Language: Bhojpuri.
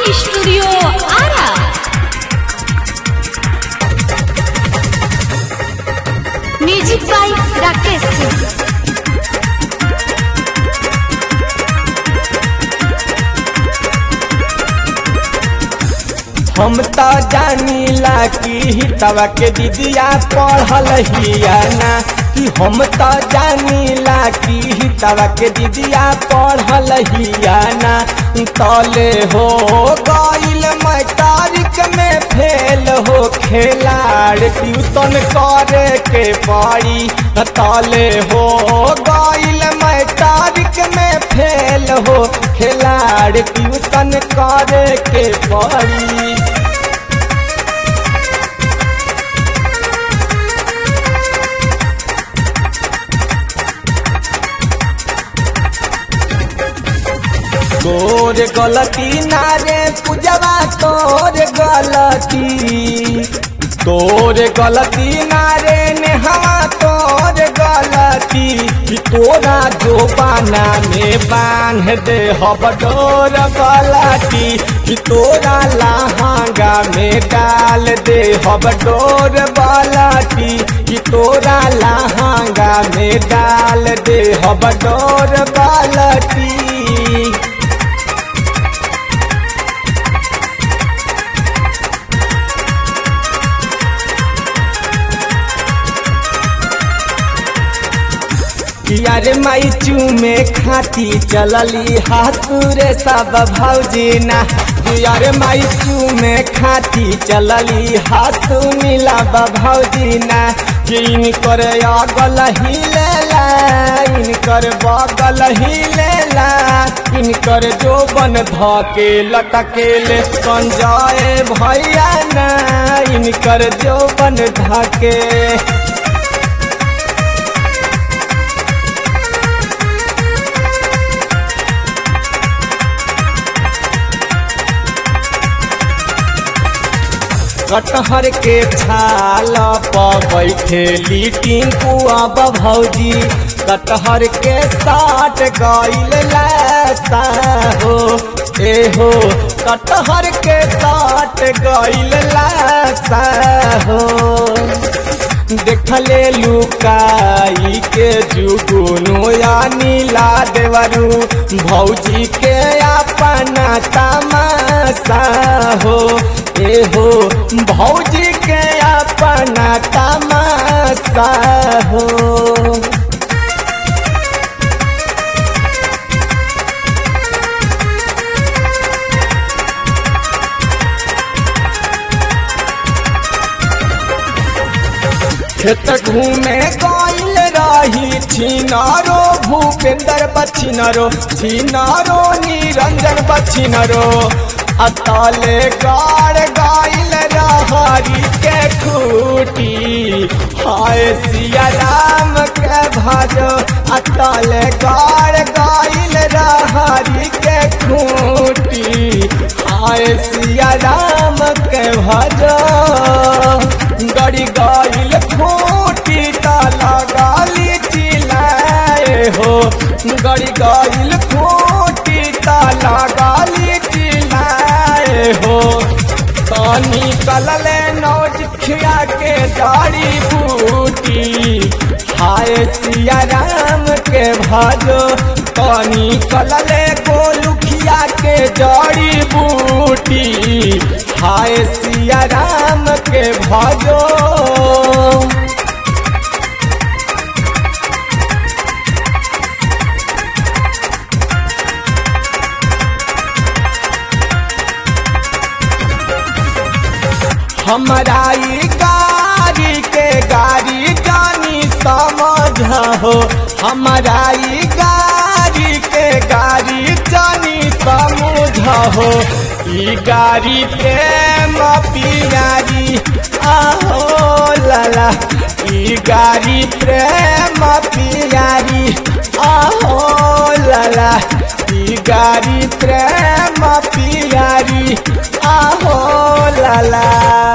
studio Ara music by Rakesh Singh हम तो जानीला कि हितवा के दीदिया पढ़ल हिया ना कि हम तो जानीला कि हितवा के दीदिया पढ़ल हिया ना तले हो गईल मैट्रिक में फेल हो खेलाड़ ट्यूशन करे के पड़ी तले हो गईल मैट्रिक में फेल हो खेलाड़ ट्यूशन करे के पड़ी तोर गलती ना रे पूजवा तोर गलती तोर गलती ना रे नेहवा तोर गलती कि तोरा जो बाना में बांध दे हब डोर गलती कि तोरा लहंगा में डाल दे हब डोर गलती कि तोरा लहंगा में डाल दे हब डोर गलती यारे माई चूमे खाती चलली हाथुरे सब भौजी ना यारे माई चूमे खाती चलली हाथू मिला भौजी ना इनकर अगल ही लेला इनकर बगल ही लेला इनकर जोबन धके लटकेले संजय भैया ना इनकर जोबन धके कटहर के छाल पर बैठेली टिंकुआ भौजी कटहर के साट गईल लासा हो ए हो कटहर के साट गईल लासा हो देखले लुकाई के जुगुनु या नीला देवरू भौजी के अपना तमाशा हो ए हो भौजी के अपना तमाशा हो खेत घूमे गईल रही छिनारो भूपेंद्र बछिनरो छिनारो निरंजन बछिनरो अतले गाड़ गाइल रहरी के खूटी हाय सिया राम के भजो अतले गाड़ गाइल रहरी के खूटी हाय सिया राम के भजो गड़ी गाइल खूटी ताला गाली चिल्लाए हो गड़ी गाइल खूटी ताला गाली चिल्लाए हो तानी कलले नौज खिया के दाढ़ी बूटी हाय सिया राम के भाजो तानी कलले गोलुखिया के जड़ी बूटी हाय सिया राम के भाजो हमारा ई गाड़ी के गाड़ी जानी समझ हो हमारा ई गाड़ी के गाड़ी जानी समझ हो ई गाड़ी प्रेम पियारी आहो लाला ई गाड़ी प्रेम पियारी आहो लाला ई गाड़ी प्रेम पियारी आहो लाला